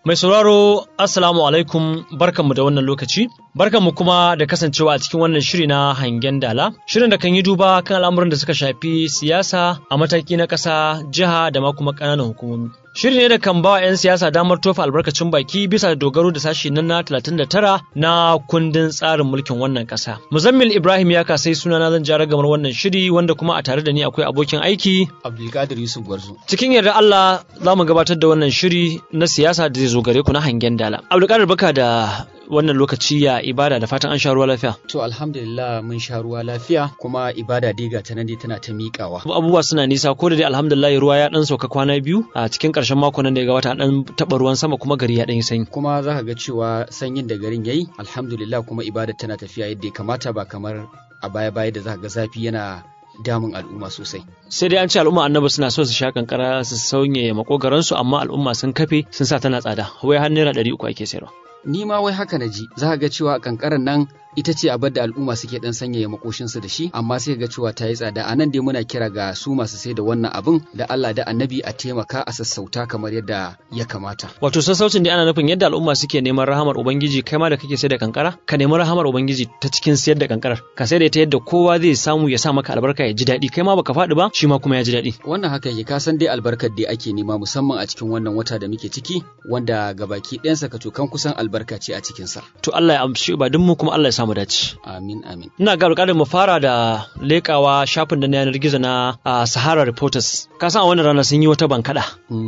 Mai sauraro Assalamu alaikum barkanmu da wannan lokaci, barkanmu kuma da kasancewa a cikin wannan shiri na hangen dala, shirin da kan yi duba kan al'amuran da suka shafi siyasa a mataki na ƙasa, jiha da ma kuma ƙananan hukumomi. Shiri ne da kan ba 'yan siyasa damar tofa albarkacin baki bisa dogaro da sashi na 39 na kundin tsarin mulkin wannan ƙasa. Muzammil Ibrahim ya kasai sunana zan jara gamar wannan shiri wanda kuma a tare da ni akwai abokin aiki. Abdulkadir Yusuf Gwarzo. Cikin yarda Allah za mu gabatar da wannan shiri na siyasa da zai zo gare ku na hangen dala. Abdulkadir baka da wannan lokaci ya ibada da fatan an sha ruwa lafiya. To alhamdulillah mun sha ruwa lafiya kuma ibada dai ga ta nan dai tana ta miƙawa. Abubuwa suna nisa ko da dai alhamdulillah ruwa ya dan sauka kwana biyu a cikin ƙarshen mako nan da ya gabata dan taɓa ruwan sama kuma gari ya dan yi sanyi. Kuma za ka ga cewa sanyin da garin yayi alhamdulillah kuma ibada tana tafiya yadda ya kamata ba kamar a baya-baya da za ka ga zafi yana damun al'umma sosai. Sai dai an ce al'umma annabi suna so su sha kankara su sauye makogaransu amma al'umma sun kafe sun sa tana tsada wai har naira ɗari uku ake sayarwa. Ni ma wai haka na ji za ga cewa kankaran nan ita ce abar da al'umma suke dan sanyaya makoshinsu da shi amma sai ga cewa ta yi tsada a nan dai muna kira ga su masu sai da wannan abin da Allah da annabi a taimaka a sassauta kamar yadda ya kamata. Wato sassaucin dai ana nufin yadda al'umma suke neman rahamar ubangiji kai ma da kake sai da kankara ka nemi rahamar ubangiji ta cikin sayar da kankarar ka sai da ita yadda kowa zai samu ya sa maka albarka ya ji daɗi kai ma baka faɗi ba shi ma kuma ya ji daɗi. Wannan haka yake ka san dai albarkar da ake nema musamman a cikin wannan wata da muke ciki wanda gabaki ɗayansa ka cokan kusan albarka ce a cikinsa. To Allah ya amshi ibadunmu kuma Allah ya samu dace. Amin amin. Ina ga alƙalin mu fara da leƙawa shafin da na yanar gizo na Sahara Reporters. Ka san a wannan rana sun yi wata bankaɗa.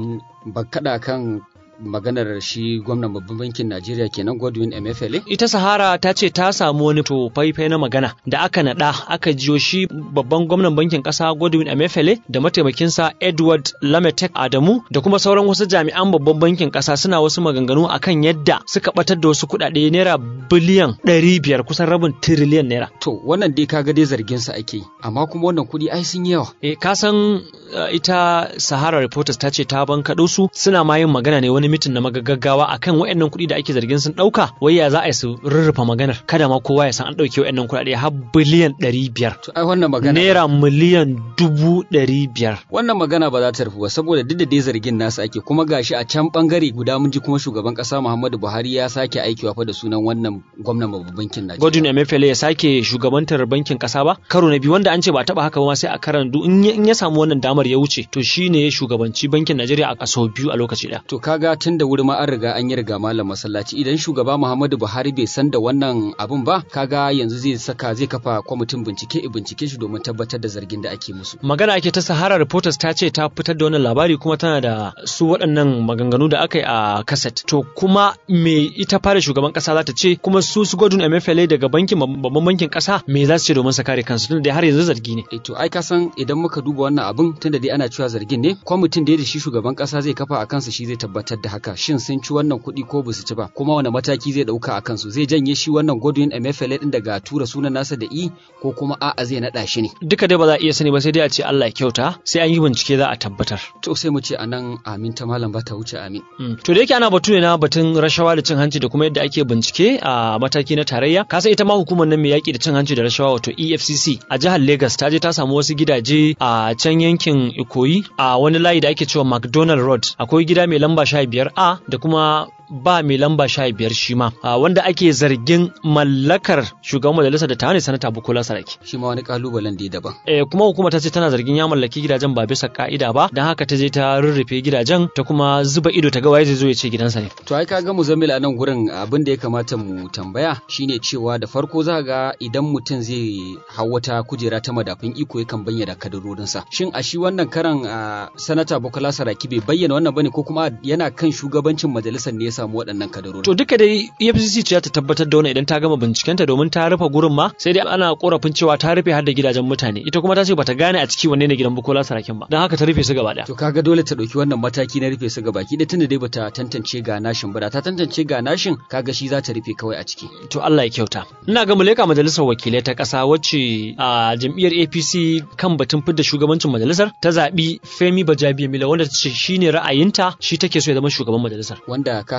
Bankaɗa kan maganar shi gwamnan babban bankin Najeriya kenan Godwin Emefiele? Ita Sahara ta ce ta samu wani to faifai na magana da aka naɗa aka jiyo shi babban gwamnan bankin ƙasa Godwin Emefiele da mataimakinsa Edward Lametek Adamu da kuma sauran wasu jami'an babban bankin ƙasa suna wasu maganganu akan yadda suka batar da wasu kuɗaɗe naira biliyan ɗari biyar kusan rabin tiriliyan naira. To wannan dai kaga dai zargin sa ake amma kuma wannan kuɗi ai sun yawa. Eh ka san uh, ita Sahara Reporters ta ce ta bankaɗo su suna ma yin magana ne wani mitin na magaggawa akan wayannan kuɗi da ake zargin sun ɗauka wai ya za a yi su rurrufa maganar kada ma kowa ya san an ɗauke wayannan kuɗaɗe har biliyan ɗari biyar. To ai wannan magana naira miliyan dubu ɗari biyar. Wannan magana ba za ta rufu ba saboda duk da dai zargin nasu ake kuma gashi a can bangare guda mun ji kuma shugaban ƙasa Muhammadu Buhari ya sake aikiwa fa da sunan wannan gwamnan babban bankin Najeriya. Godwin Emefiele ya sake shugabantar bankin ƙasa ba karo na biyu wanda an ce ba taɓa haka ba sai a karan in ya samu wannan damar ya wuce to shine ya shugabanci bankin Najeriya a kaso biyu a lokaci ɗaya. To kaga tun da wuri ma an riga an yi riga malam masallaci idan shugaba Muhammadu Buhari bai san da wannan abun ba kaga yanzu zai saka zai kafa kwamitin bincike bincike shi domin tabbatar da zargin da ake musu. Magana ake ta Sahara Reporters ta ce ta fitar da wannan labari kuma tana da su waɗannan maganganu da aka yi a kaset. To kuma me ita fara shugaban ƙasa za ta ce kuma su su Godwin Emefiele daga bankin babban bankin ƙasa me za su ce domin su kare kansu tunda dai har yanzu zargi ne. E to ai ka san idan muka duba wannan abun tunda dai ana cewa zargin ne kwamitin da shi shugaban ƙasa zai kafa a kansa shi zai tabbatar da haka shin sun ci wannan kuɗi ko ba su ci ba kuma wani mataki zai ɗauka a kansu zai janye shi wannan Godwin Emefiele ɗin daga tura sunan nasa da i ko kuma a'a zai naɗa shi ne. Duka dai ba za a iya sani ba sai dai a ce Allah ya kyauta sai an yi bincike za a tabbatar. To sai mu ce a nan amin ta malam ba ta wuce amin. To da yake ana batu ne na batun rashawa da cin hanci da kuma yadda ake bincike a mataki na tarayya ka san ita ma hukumar nan mai yaƙi da cin hanci da rashawa wato EFCC a jihar Lagos ta je ta samu wasu gidaje a can yankin Ikoyi a wani layi da ake cewa McDonald Road akwai gida mai lamba 15A da kuma ba mai lamba sha biyar shi ma wanda ake zargin mallakar shugaban majalisar da ta ne sanata bukola saraki shi ma wani kalubalen da daban eh kuma hukuma ta ce tana zargin ya mallaki gidajen ba bisa ka'ida ba dan haka ta je ta rurrufe gidajen ta kuma zuba ido ta ga waye zai zo ya ce gidansa ne to ai kaga muzammil a nan gurin abin da ya kamata mu tambaya shine cewa da farko za ga idan mutum zai hau wata kujera ta madafin iko yakan bayyana kadarorinsa shin a shi wannan karan sanata bukola saraki bai bayyana wannan bane ko kuma yana kan shugabancin majalisar ne ya samu waɗannan kadarori. To duka dai EFCC ce ta tabbatar da wannan idan ta gama bincikenta domin ta rufe gurin ma sai dai ana korafin cewa ta rufe har da gidajen mutane ita kuma ta ce bata gane a ciki wanne ne gidan Bukola Sarakin ba don haka ta rufe su gaba ɗaya. To kaga dole ta ɗauki wannan mataki na rufe su gaba ki tunda dai bata tantance ga nashin ba da ta tantance ga nashin kaga shi za ta rufe kawai a ciki. To Allah ya kyauta. Ina ga muleka majalisar wakilai ta ƙasa wacce a jam'iyyar APC kan batun fidda shugabancin majalisar ta zaɓi Femi Bajabiya Mila wanda ta ce shine ra'ayinta shi take so ya zama shugaban majalisar. Wanda ka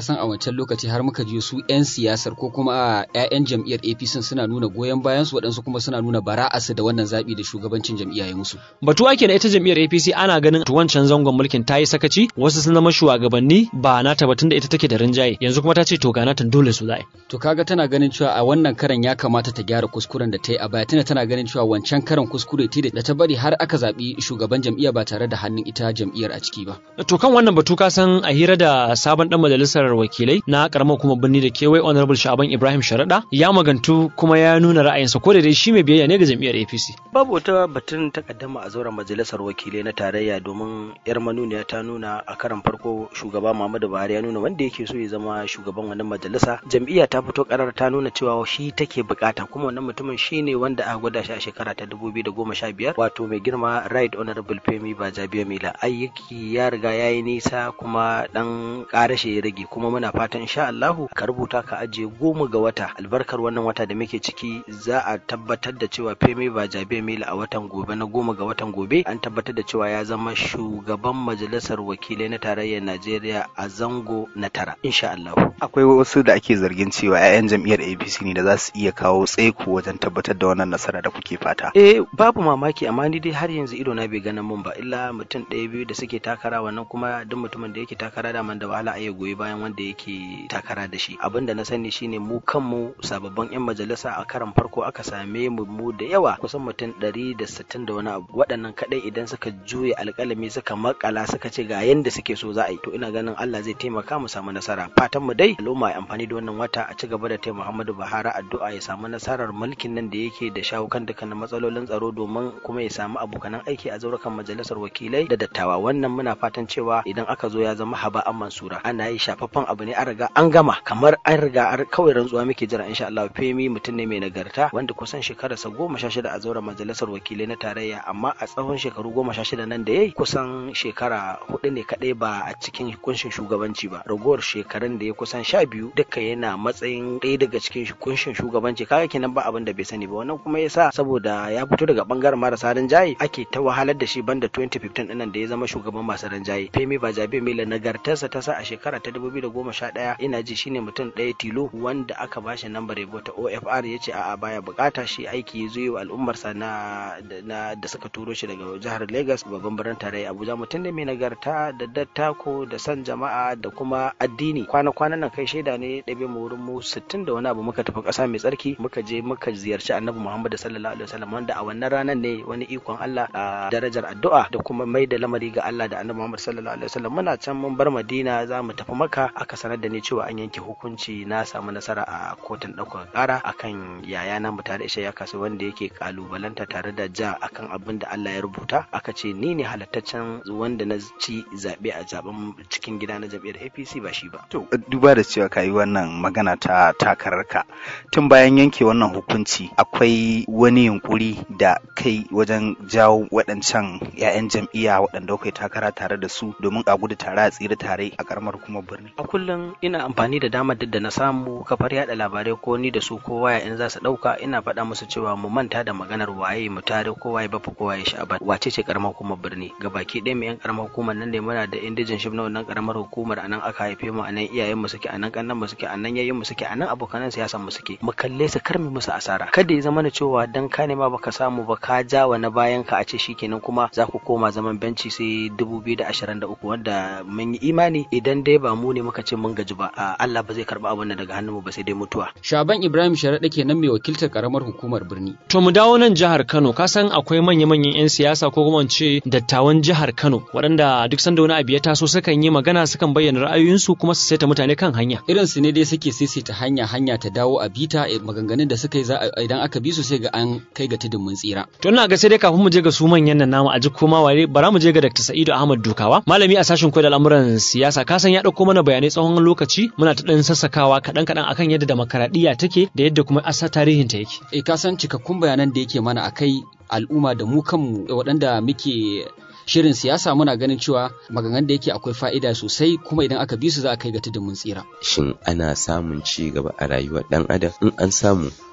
san a wancan lokaci har muka ji su 'yan siyasar ko kuma 'ya'yan jam'iyyar APC suna nuna goyon bayan su waɗansu kuma suna nuna bara'arsu da wannan zaɓi da shugabancin jam'iyya ya musu. Batu ake na ita jam'iyyar APC ana ganin wancan zangon mulkin ta yi sakaci wasu sun zama shugabanni ba na batun da ita take da rinjaye yanzu kuma ta ce to ga natan dole su za'a. To kaga tana ganin cewa a wannan karan ya kamata ta gyara kuskuren da ta yi a baya tana tana ganin cewa wancan karan kuskure ta da ta bari har aka zaɓi shugaban jam'iyya ba tare da hannun ita jam'iyyar a ciki ba. To kan wannan batu ka san a hira da sabon dan majalisar wakilai na karamar kuma birni da kewaye honorable Shaban Ibrahim Sharaɗa ya magantu kuma ya nuna ra'ayinsa ko da dai shi mai biyayya ne ga jam'iyyar APC. Babu wata batun takaddama a zauren majalisar wakilai na tarayya domin yar manuniya ta nuna a karan farko shugaba Muhammadu Buhari ya nuna wanda yake so ya zama shugaban wannan majalisa jam'iyya ta fito karar ta nuna cewa shi take bukata kuma wannan mutumin shine wanda aka gwada shi a shekara ta 2015 wato mai girma right honorable Femi Bajabiya Mila ayyuki ya riga ya yi nisa kuma dan karashe ya rage kuma muna fatan insha Allahu ka rubuta ka ajiye goma ga wata albarkar wannan wata da muke ciki za a tabbatar da cewa Femi Bajabiya Mila a watan gobe na goma ga watan gobe an tabbatar da cewa ya zama shugaban majalisar wakilai na tarayyar Najeriya a zango na tara insha Allah. Akwai wasu da ake zargin cewa 'ya'yan jam'iyyar APC ne da za su iya kawo tsaiko wajen tabbatar da wannan nasara da kuke fata. Eh babu mamaki amma ni dai har yanzu ido na bai ganin mun ba illa mutum ɗaya biyu da suke takara wannan kuma duk mutumin da yake takara da man da wahala a goyi bayan wanda yake takara da shi. Abin da na sani shine mu kanmu sababbin 'yan majalisa a karan farko aka same mu mu da yawa kusan mutum ɗari da sittin da wani abu waɗannan kaɗai idan suka juya alƙalami suka makala suka ce ga yanda suke so za a yi to ina ganin Allah zai taimaka mu samu nasara fatan mu dai al'umma ya amfani da wannan wata a ci gaba da taimaka Muhammadu Buhari addu'a ya samu nasarar mulkin nan da yake da shawo kan dukkanin matsalolin tsaro domin kuma ya samu abokanan aiki a zaurukan majalisar wakilai da dattawa wannan muna fatan cewa idan aka zo ya zama haba an mansura ana yi shafaffen abu ne an riga an gama kamar an riga kawai rantsuwa muke jira insha Allah Femi mutum ne mai nagarta wanda kusan shekararsa goma sha shida a zauren majalisar wakilai na tarayya amma a tsawon shekaru goma sha shida nan da yayi kusan shekara hudu ne kadai ba a cikin kunshin shugabanci ba ragowar shekarun da ya kusan sha biyu duka yana matsayin ɗaya daga cikin kunshin shugabanci kaga kenan ba abin da bai sani ba wannan kuma yasa saboda ya fito daga bangaren marasa rinjaye ake ta wahalar da shi banda 2015 dinnan da ya zama shugaban masu rinjaye Femi Bajabe Mila nagartarsa ta sa a shekara ta 2011 ina ji shine mutum ɗaya tilo wanda aka bashi lambar yabo ta OFR ya ce a'a baya bukata shi aiki ya zo wa al'ummarsa na da suka turo shi daga jihar Lagos babban birnin tarayya Abuja mutum ne mai nagarta da dattako da san jama'a da kuma addini kwana-kwanan nan kai shaida ne ɗabe mu wurin mu sittin da wani abu muka tafi ƙasa mai tsarki muka je muka ziyarci annabi Muhammad sallallahu alaihi wasallam wanda a wannan ranar ne wani ikon Allah a darajar addu'a da kuma mai da lamari ga Allah da annabi Muhammad sallallahu alaihi wasallam muna can mun bar Madina za mu tafi Makka aka sanar da ni cewa an yanke hukunci na samu nasara a kotun ɗaukar ƙara akan yaya na mu tare ya kasu wanda yake kalubalanta tare da ja akan abin da Allah ya rubuta aka ce ni ne halattaccen wanda na ci zaɓe a zaben cikin gida na jam'iyyar APC ba shi ba. To duba da cewa ka yi wannan magana ta takararka tun bayan yanke wannan hukunci akwai wani yunkuri da kai wajen jawo waɗancan 'ya'yan jam'iyya waɗanda kai takara tare da su domin a gudu tare a tsira tare a karamar kuma birni. A kullum ina amfani da damar duk da na samu kafar yada labarai ko ni da su ko waya in za su ɗauka ina faɗa musu cewa mu manta da maganar waye mu tare ko waye bafa ko waye sha'aban wace ce karamar hukumar birni gabaki ɗaya mu yan karamar hukumar nan ne muna da indijin shif na wannan karamar hukumar a nan aka haife mu a nan iyayen mu suke a nan kannan mu suke a nan yayin mu suke a nan abokanan siyasan mu suke mu kalle su kar mu musu asara kada ya zama na cewa dan ka nema baka samu ba ka ja wa na bayan ka a ce shikenan kuma za ku koma zaman benci sai 2023 wanda mun yi imani idan dai ba mu ne muka ce mun gaji ba Allah ba zai karba abin daga hannun mu ba sai dai mutuwa Shaban Ibrahim Sharaɗa kenan mai wakiltar karamar hukumar birni To mu dawo nan jihar Kano ka san akwai manya-manyan 'yan siyasa ko kuma ce dattawan jihar Kano waɗanda duk sanda wani abu ya taso sukan yi magana sukan bayyana ra'ayoyinsu kuma su saita mutane kan hanya. irin su ne dai suke saisaita hanya hanya ta dawo a bita maganganun da suka yi za idan aka bi su sai ga an kai ga tudun mun tsira To ina ga sai dai kafin mu je ga su manyan nan namu a ji koma ware bara mu je ga Dr. Sa'idu Ahmad Dukawa malami a sashen koyar da al'amuran siyasa ka san ya dauko mana bayanai tsawon lokaci muna ta dan sassakawa kaɗan kaɗan akan yadda demokaradiyya take da yadda kuma asa tarihin ta yake. eh ka san cikakkun bayanan da yake mana akai al'umma da mu kanmu waɗanda muke shirin siyasa muna ganin cewa maganganun da yake akwai fa'ida sosai kuma idan aka bi su za a kai ga tudun mun tsira shin ana samun ci gaba a rayuwar ɗan adam in an samu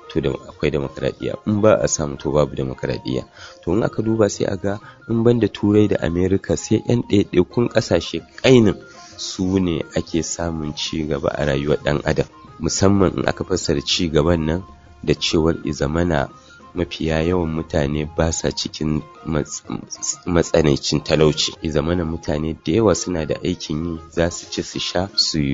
to da akwai demokradiyya in ba a samu to babu demokradiyya to in aka duba sai a ga in banda turai da america sai yan ɗaiɗaikun ƙasashe ƙainin su ne ake samun ci gaba a rayuwar ɗan adam musamman in aka fassara ci gaban nan da cewar izamana mafiya yawan mutane ba sa cikin matsanancin talauci izamana mutane da yawa suna da aikin yi za su ci su sha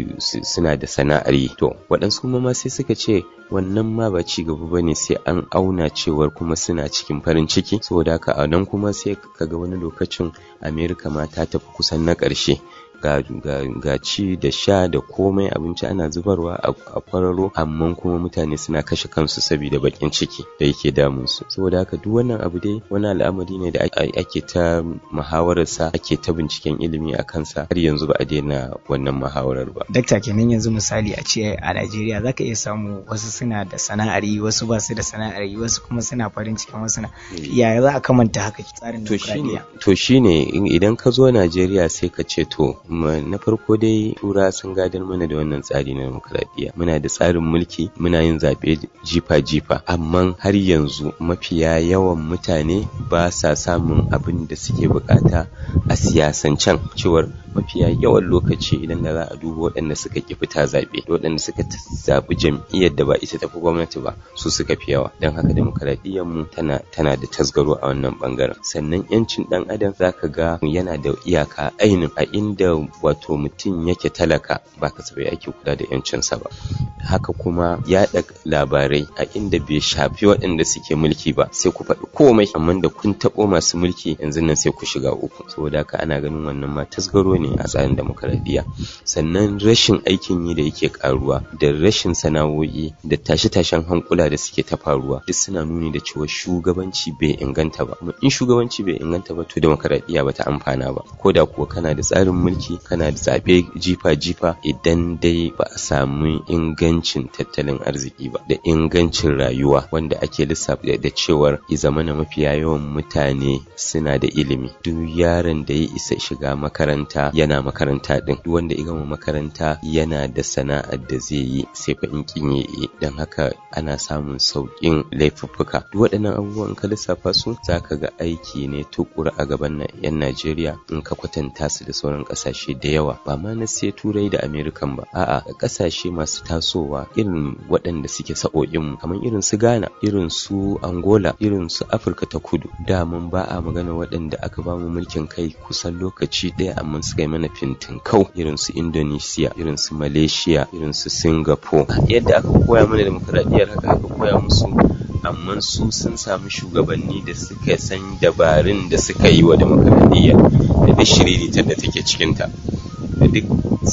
suna da sana'ar yi to waɗansu kuma ma sai suka ce wannan ma ba ci gaba ba ne sai an auna cewar kuma suna cikin farin ciki saboda haka a nan kuma sai kaga wani lokacin amerika ma ta tafi kusan na ƙarshe ga, ga, ga ci da sha da komai abinci ana zubarwa a, a kwararo amma kuma mutane suna kashe kansu saboda bakin ciki da yake damun su saboda haka duk wannan abu dai wani al'amari ne da ake ta muhawararsa ake ta binciken ilimi a kansa har yanzu ba a daina wannan muhawarar ba dakta kenan yanzu misali a ce a Najeriya zaka iya samu wasu suna da sana'ar yi wasu ba su da sana'ar yi wasu kuma suna farin cikin wasu na yaya za a kamanta haka tsarin to shine to shine idan ka zo Najeriya sai ka ce to na farko dai tura sun gadar mana da wannan tsari na demokradiyya muna da tsarin mulki muna yin zaɓe jifa-jifa amma har yanzu mafiya yawan mutane ba sa samun abin da suke bukata a siyasancen cewar mafiya yawan lokaci idan da za a duba waɗanda suka ki fita zaɓe da waɗanda suka zaɓi jam'iyyar da ba ita tafi gwamnati ba su suka fi yawa don haka demokradiyyar mu tana tana da tasgaro a wannan bangaren sannan yancin ɗan adam zaka ga yana da iyaka ainin a inda wato mutum yake talaka ba kasafai ake kula da yancinsa ba haka kuma yaɗa labarai a inda bai shafi waɗanda suke mulki ba sai ku faɗi komai amma da kun taɓo masu mulki yanzu nan sai ku shiga uku saboda haka ana ganin wannan ma tasgaro ne a tsarin demokaradiyya sannan rashin aikin yi da yake karuwa da rashin sana'o'i da tashe-tashen hankula da suke ta faruwa duk suna nuni da cewa shugabanci bai inganta ba in shugabanci bai inganta ba to demokaradiyya ba ta amfana ba ko da kuwa kana da tsarin mulki kana da zaɓe jifa-jifa idan dai ba a samu ingancin tattalin arziki ba da ingancin rayuwa wanda ake lissafa da cewar ya zamana mafiya yawan mutane suna da ilimi duk yaron da ya isa shiga makaranta yana makaranta din duk wanda ya gama makaranta yana da sana'ar da zai yi sai fa in kin yi dan haka ana samun sauƙin laifuffuka duk waɗannan abubuwan ka lissafa su zaka ga aiki ne tukura a gaban yan Najeriya in ka kwatanta su da sauran ƙasashe da yawa ba ma na sai turai da Amerikan ba a'a ƙasashe masu tasowa irin waɗanda suke sa'o'in mu kamar irin su Ghana irin su Angola irin su Afirka ta Kudu da mun ba a magana waɗanda aka ba mu mulkin kai kusan lokaci ɗaya amma suka yi mana fintin kau irin su Indonesia irin su Malaysia irin su Singapore yadda aka koya mana demokradiyyar haka aka koya musu amma su sun samu shugabanni da suka san dabarun da suka yi wa demokradiyya da duk shiriritar da take cikinta da duk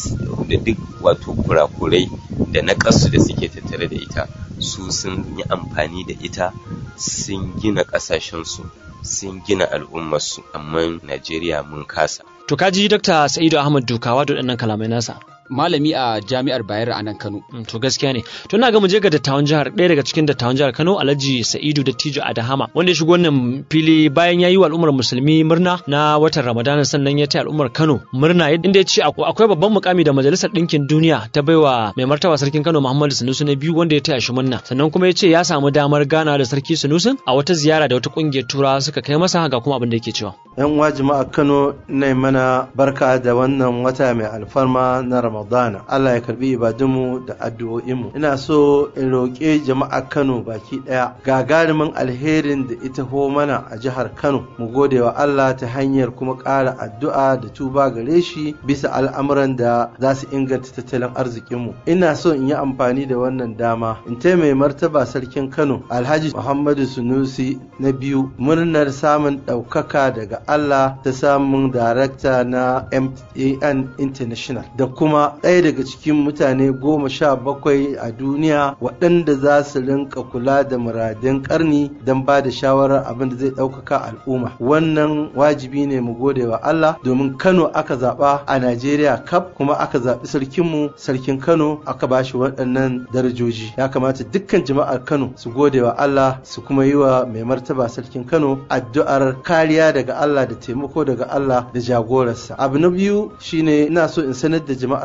da duk wato kurakurai da na da suke tattare da ita su sun yi amfani da ita sun gina ƙasashensu sun gina al'ummarsu amma najeriya mun kasa to kaji dr sa'idu ahmad dukawa da waɗannan kalamai nasa malami a jami'ar Bayero a nan Kano. To gaskiya ne. To na ga mu je ga dattawan jihar ɗaya daga cikin dattawan jihar Kano Alhaji Sa'idu Dattijo Adahama wanda ya shigo wannan fili bayan ya yi wa al'ummar musulmi murna na watan Ramadana sannan ya taya al'ummar Kano murna inda ya ce akwai babban mukami da Majalisar Ɗinkin Duniya ta baiwa mai martaba sarkin Kano Muhammadu Sanusi na biyu wanda ya taya shi murna sannan kuma ya ce ya samu damar gana da sarki Sanusi a wata ziyara da wata ƙungiyar Turawa suka kai masa ga kuma abin da yake cewa. Yan uwa jama'a Kano ne mana barka da wannan wata mai alfarma na Ramadan. Ramadana Allah ya karbi ibadunmu da addu'o'inmu ina so in roƙe jama'a Kano baki ɗaya gagarumin alherin da ita ho mana a jihar Kano mu gode wa Allah ta hanyar kuma ƙara addu'a da tuba gare shi bisa al'amuran da za su inganta tattalin arzikinmu ina so in yi amfani da wannan dama in mai martaba sarkin Kano Alhaji Muhammadu Sunusi na biyu murnar samun ɗaukaka daga Allah ta samun darakta na MAN International da kuma ɗaya daga cikin mutane goma sha bakwai a duniya waɗanda za su rinka kula da muradin ƙarni don ba da shawarar abin da zai ɗaukaka al'umma wannan wajibi ne mu gode wa Allah domin Kano aka zaɓa a Najeriya kaf kuma aka zaɓi sarkinmu sarkin Kano aka ba shi waɗannan darajoji ya kamata dukkan jama'ar Kano su gode wa Allah su kuma yi wa mai martaba sarkin Kano addu'ar kariya daga Allah da taimako daga Allah da jagorarsa abu na biyu shine ina so in sanar da jama'ar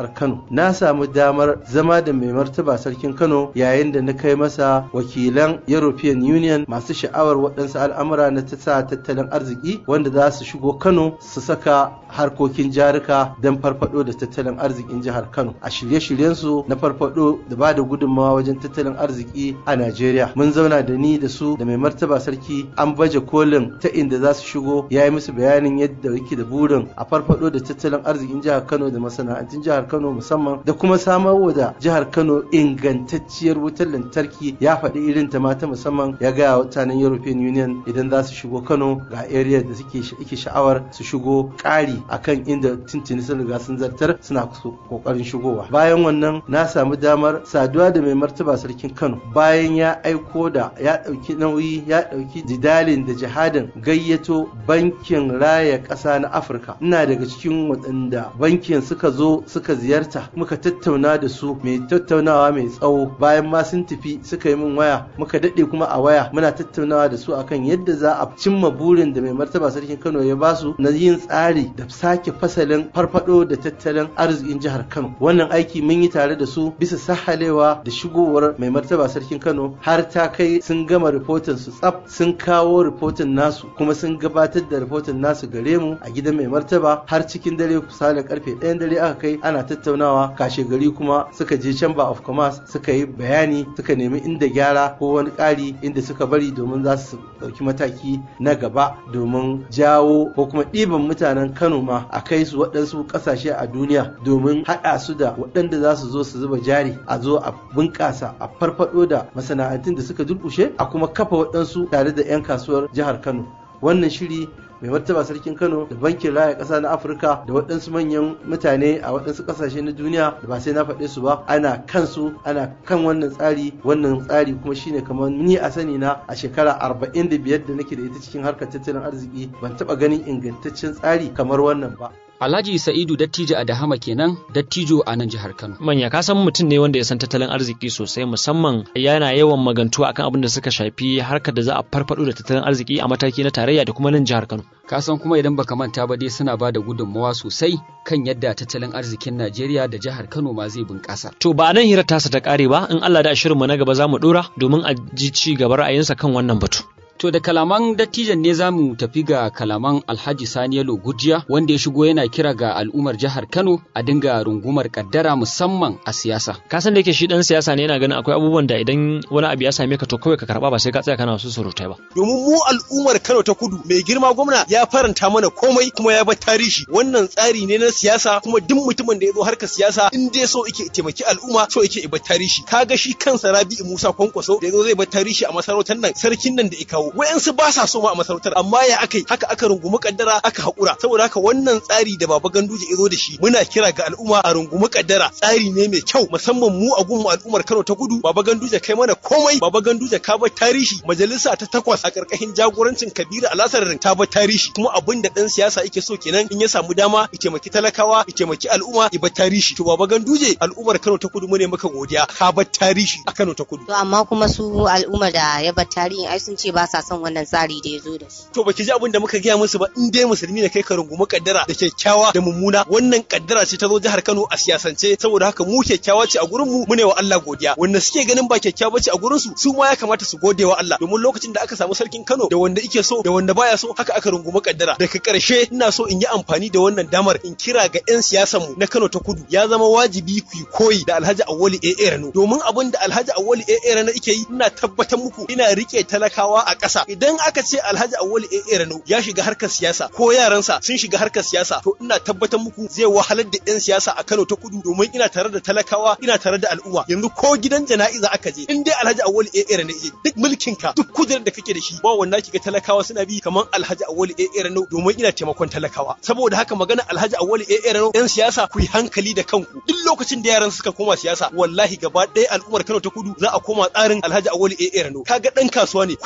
jihar Kano na samu damar zama da mai martaba sarkin Kano yayin da na kai masa wakilan European Union masu sha'awar waɗansu al'amura na ta tattalin arziki wanda za su shigo Kano su saka harkokin jarika don farfado da tattalin arzikin jihar Kano a shirye-shiryensu na farfado da ba da gudunmawa wajen tattalin arziki a Najeriya mun zauna da ni da su da mai martaba sarki an baje kolin ta inda za su shigo ya yi musu bayanin yadda yake da burin a farfado da tattalin arzikin jihar Kano da masana'antun jihar Kano musamman da kuma samarwa da jihar Kano ingantacciyar wutar lantarki ya faɗi irin ta mata musamman ya gaya mutanen European Union idan za su shigo Kano ga area da suke ike sha'awar su shigo ƙari akan inda tuntuni sun riga sun zartar suna kokarin shigowa bayan wannan na samu damar saduwa da mai martaba sarkin Kano bayan ya aiko da ya ɗauki nauyi ya ɗauki jidalin da jihadin gayyato bankin raya ƙasa na Afirka ina daga cikin waɗanda bankin suka zo suka ziyarta muka tattauna da su mai tattaunawa mai tsawo bayan ma sun tafi suka yi min waya muka daɗe kuma a waya muna tattaunawa da su akan yadda za a cimma burin da mai martaba sarkin Kano ya basu na yin tsari da sake fasalin farfado da tattalin arzikin jihar Kano wannan aiki mun yi tare da su bisa sahalewa da shigowar mai martaba sarkin Kano har ta kai sun gama rifotin su tsaf sun kawo rifotin nasu kuma sun gabatar da rifotin nasu gare mu a gidan mai martaba har cikin dare kusa da karfe ɗayan dare aka kai ana tattaunawa kashe gari kuma suka je chamber of commerce suka yi bayani suka nemi inda gyara ko wani ƙari inda suka bari domin za su ɗauki mataki na gaba domin jawo ko kuma ɗiban mutanen Kano ma a kai su waɗansu ƙasashe a duniya domin haɗa su da waɗanda za su zo su zuba jari a zo a bunƙasa a farfaɗo da masana'antun da suka durƙushe a kuma kafa waɗansu tare da 'yan kasuwar jihar Kano wannan shiri mai martaba sarkin kano da bankin raya ƙasa na afirka da waɗansu manyan mutane a waɗansu ƙasashe na duniya da ba sai na faɗe su ba ana kansu ana kan wannan tsari wannan tsari kuma shine kamar ni a sani na a shekara arba'in da biyar da nake da ita cikin harkar tattalin arziki ban taɓa ganin ingantaccen tsari kamar wannan ba Alhaji Sa'idu Dattijo a Dahama kenan Dattijo a nan jihar Kano. Manya ka san mutum ne wanda ya san tattalin arziki sosai musamman yana yawan magantu akan abin da suka shafi harkar da za a farfado da tattalin arziki a mataki na tarayya da kuma nan jihar Kano. Ka san kuma idan baka manta ba dai suna ba da gudunmawa sosai kan yadda tattalin arzikin Najeriya da jihar Kano ma zai bunƙasa. To ba nan hirar tasa ta ƙare ba in Allah da shirinmu na gaba za mu ɗora domin a ji ci gaba ra'ayinsa kan wannan batu. To da kalaman dattijan ne za mu tafi ga kalaman Alhaji Sani Yalo Gujiya wanda ya shigo yana kira ga al'ummar jihar Kano a dinga rungumar kaddara musamman a siyasa. Ka san da yake shi dan siyasa ne yana ganin akwai abubuwan da idan wani abu ya same ka to kawai ka karba ba sai ka tsaya kana wasu surutai ba. Domin mu al'ummar Kano ta Kudu mai girma gwamna ya faranta mana komai kuma ya bar tarihi wannan tsari ne na siyasa kuma duk mutumin da ya zo harkar siyasa in dai so yake taimaki al'umma so yake bar tarihi. Kaga shi kansa Rabi'u Musa Kwankwaso da ya zo zai bar tarihi a masarautar nan sarkin nan da ya kawo wayansu ba sa so ma a masarautar amma ya aka haka aka rungumi kaddara aka haƙura saboda haka wannan tsari da baba ganduje ya zo da shi muna kira ga al'umma a rungumi kaddara tsari ne mai kyau musamman mu a gunmu al'ummar Kano ta Kudu baba ganduje kai mana komai baba ganduje ka bar tarihi majalisa ta takwas a karkashin jagorancin Kabiru Alasarin ta bar tarihi kuma abin da dan siyasa yake so kenan in ya samu dama ya taimaki talakawa ya taimaki al'umma ya bar tarihi to baba ganduje al'ummar Kano ta Kudu mu ne maka godiya ka bar tarihi a Kano ta Kudu To amma kuma su al'ummar da ya bar tarihi ai sun ce ba sa son wannan tsari da ya zo da shi. to baki ji abin da muka gaya musu ba in dai musulmi ne kai ka rungumi kaddara da kyakkyawa da mummuna wannan kaddara ce ta zo jihar Kano a siyasance saboda haka mu kyakkyawa ce a gurin mu mune wa Allah godiya wanda suke ganin ba kyakkyawa ce a gurin su su ma ya kamata su gode wa Allah domin lokacin da aka samu sarkin Kano da wanda ike so da wanda baya so haka aka rungumi kaddara daga karshe ina so in yi amfani da wannan damar in kira ga 'yan siyasan mu na Kano ta Kudu ya zama wajibi ku yi koyi da Alhaji Awali AA Rano domin abin da Alhaji Awali AA Rano yake yi ina tabbatar muku ina rike talakawa a ƙasa idan aka ce Alhaji Awali AA Rano ya shiga harkar siyasa ko yaransa sun shiga harkar siyasa to ina tabbatar muku zai wahalar da 'yan siyasa a Kano ta Kudu domin ina tare da talakawa ina tare da al'umma yanzu ko gidan jana'iza aka je in dai Alhaji Awali AA Rano ya duk mulkin ka duk kujerar da kake da shi ba wanda kiga talakawa suna bi kamar Alhaji Awali AA Rano domin ina taimakon talakawa saboda haka magana Alhaji Awali AA Rano 'yan siyasa ku yi hankali da kanku duk lokacin da yaran suka koma siyasa wallahi gaba ɗaya al'ummar Kano ta Kudu za a koma tsarin Alhaji Awali AA Rano kaga dan kasuwa ne kuɗin sa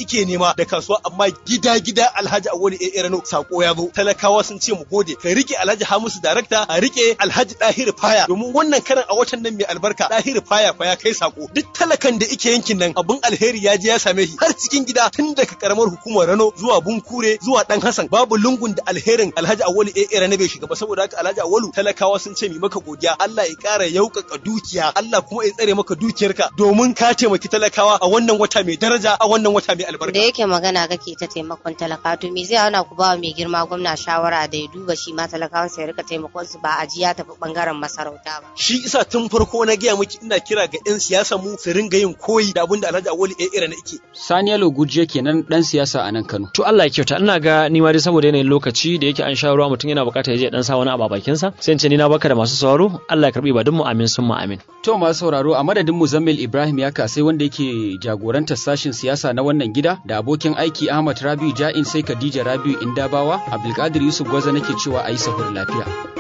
ike nema da kasuwa amma gida gida Alhaji Awali A Rano sako ya zo talakawa sun ce mu gode ka rike Alhaji Hamisu darakta a rike Alhaji Dahiru Faya domin wannan karan a watan nan mai albarka Dahiru Faya fa ya kai sako duk talakan da ike yankin nan abun alheri ya je ya same shi har cikin gida tun daga karamar hukumar Rano zuwa Bunkure zuwa Dan Hassan babu lungun da alherin Alhaji Awali A Rano bai shiga ba saboda haka Alhaji Awalu talakawa sun ce mi maka godiya Allah ya ƙara yaukaka dukiya Allah kuma ya tsare maka dukiyarka domin ka taimaki talakawa a wannan wata mai daraja a wannan wata mai albarka da yake magana kake ta taimakon talaka to me zai hana ku ba mai girma gwamna shawara da ya duba shi ma talakawan sai rika taimakon su ba a ji ya tafi bangaren masarauta ba shi isa tun farko na gaya miki ina kira ga yan siyasa mu su ringa yin koyi da abin da Alhaji Awali A Ira na yake Sani Yalo Guje kenan dan siyasa a nan Kano To Allah ya kyauta ina ga ni ma dai saboda yanayin lokaci da yake an sha ruwa mutum yana bukatar ya je dan sa wani abu a bakinsa sai in ce ni na baka da masu sauraro Allah ya karbi ibadun mu amin summa amin. To masu sauraro a madadin Muzammil Ibrahim ya kasai wanda yake jagorantar sashin siyasa na wannan gida da abokin aiki Ahmad Rabiu Ja'in sai Khadija Rabiu Indabawa Abdulkadir Yusuf Gwaza nake cewa a yi sahur lafiya.